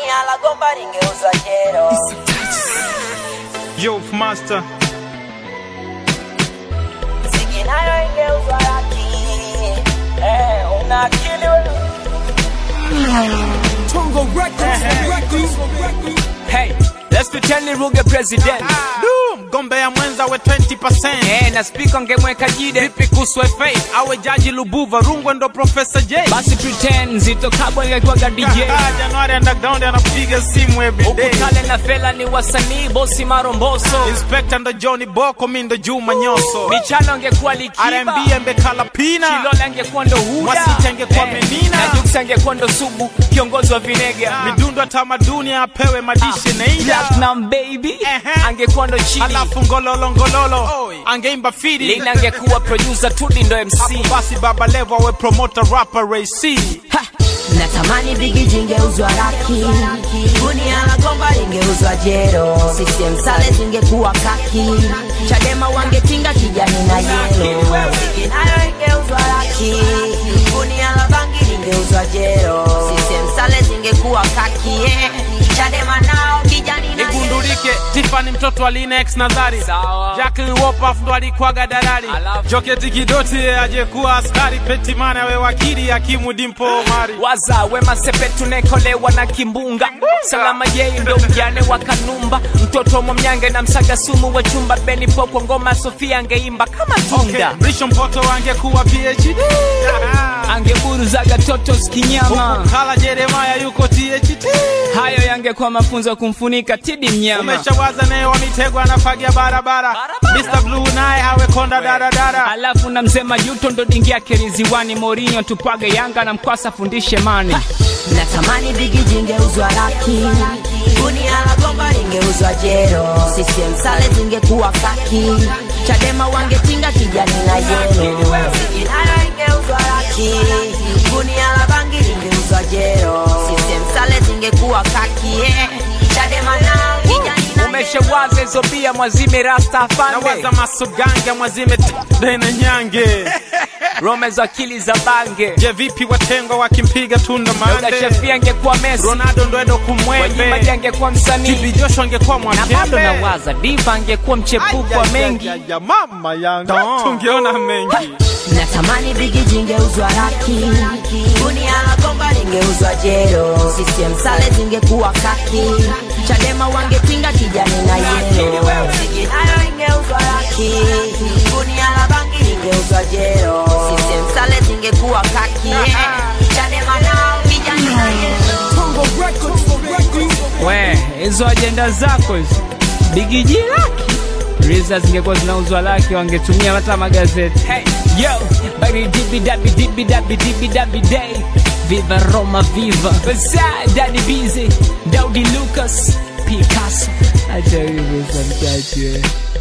gunia la gomba lingeuzwa jero Yo, master. mziki nayo ingeuzwa laki eh, una akili wewe Hey, let's pretend ni Ruge president. Du, mgombea mwenza we 20%. Eh, na speaker ngemweka jide. Vipi kuhusu FA? Awe jaji Lubuva, Rungwe ndo Professor J. Basi pretend Zito Kabwe ingekuwaga DJ. Ah, Januari underground anapiga simu every day. Ukutale na Fela ni wasanii, bosi maromboso. Inspector ndo Johnny Boko, mi ndo Juma Nyoso. Michano angekuwa Likiba. R&B embekala pina. Kilola angekuwa ndo Huda. Mwasiti angekuwa Menina. Na Jux angekuwa ndo Sugu, kiongozi wa Vinega. Midundo ya tamaduni apewe madishe Neida. Platinum baby Ehe. angekuwa ndo Chili. Alafu ngololo ngololo angeimba fidi. Lina angekuwa producer, Tudi ndo MC. Hapo basi Baba Levo awe promoter rapper Ray C. Ha! natamani bigi jingeuzwa laki gunia la gomba lingeuzwa jero CCM sale zingekuwa kaki chadema wangetinga kijani na yelo mziki nayo ingeuzwa laki gunia la bangi lingeuzwa jero CCM sale zingekuwa kaki eh. chadema nao kijani na yelo igundulike Tiffany mtoto wa Linex Nazari Sawa. Jacqueline Wopaff ndo alikuwaga dalali Alafu. Joketi Kidoti yeye ajekuwa askari Petimana we wakili Hakimu Dimpo Omari waza wema sepetu nekolewa na kimbunga salama yei ndo mjane wa kanumba mtoto mwamnyange na msaga sumu wa chumba beni popo ngoma sofia angeimba kama Okay, tunda Mrisho Mpoto angekuwa PhD angeburuzaga totos kinyama Huku Kala Jeremiah yuko THT hayo yangekuwa mafunzo kumfunika tidi mnyama Umeshawaza naye wa Mitego anafagia barabara Barabara. Mr. Blue naye awe konda daradara alafu na mzee majuto ndo dingi yake riziwani morinyo tupage yanga na mkwasa fundishe mani natamani bigi jingeuzwa laki gunia la gomba lingeuzwa jero CCM sale zingekuwa kaki chadema wangetinga kijani na yelo mziki nayo ingeuzwa laki gunia la bangi lingeuzwa jero CCM sale zingekuwa kaki eh. chadema nao kijani na yelo umeshawaza hizo bia mwazime rasta afande Nawaza masoganga mwazime tena nyange rome za akili za bange Je vipi watengwa wakimpiga tunda Dauda mande Shafii angekuwa Messi Ronaldo ndo endo Wanyima kumwembe angekuwa msanii TB Joshua angekuwa na bado mwakembe nawaza diva angekuwa mchepuko wa mengi ya mama yangu tungeona mengi natamani bigi jingeuzwa laki gunia la gomba lingeuzwa jero CCM sale zingekuwa kaki chadema wangetinga kijani na yelo mziki nayo ingeuzwa laki gunia la bangi lingeuzwa jero CCM sale zingekuwa kaki chadema nao kijani na yelo we hizo ajenda zako hizo bigiji laki riza zingekuwa zinauzwa laki wangetumia hata magazeti hey, yo bari dibi dabi dibi dabi dibi dabi day viva roma viva basa dadi bize daudi lucas picasso acha hivyo samchache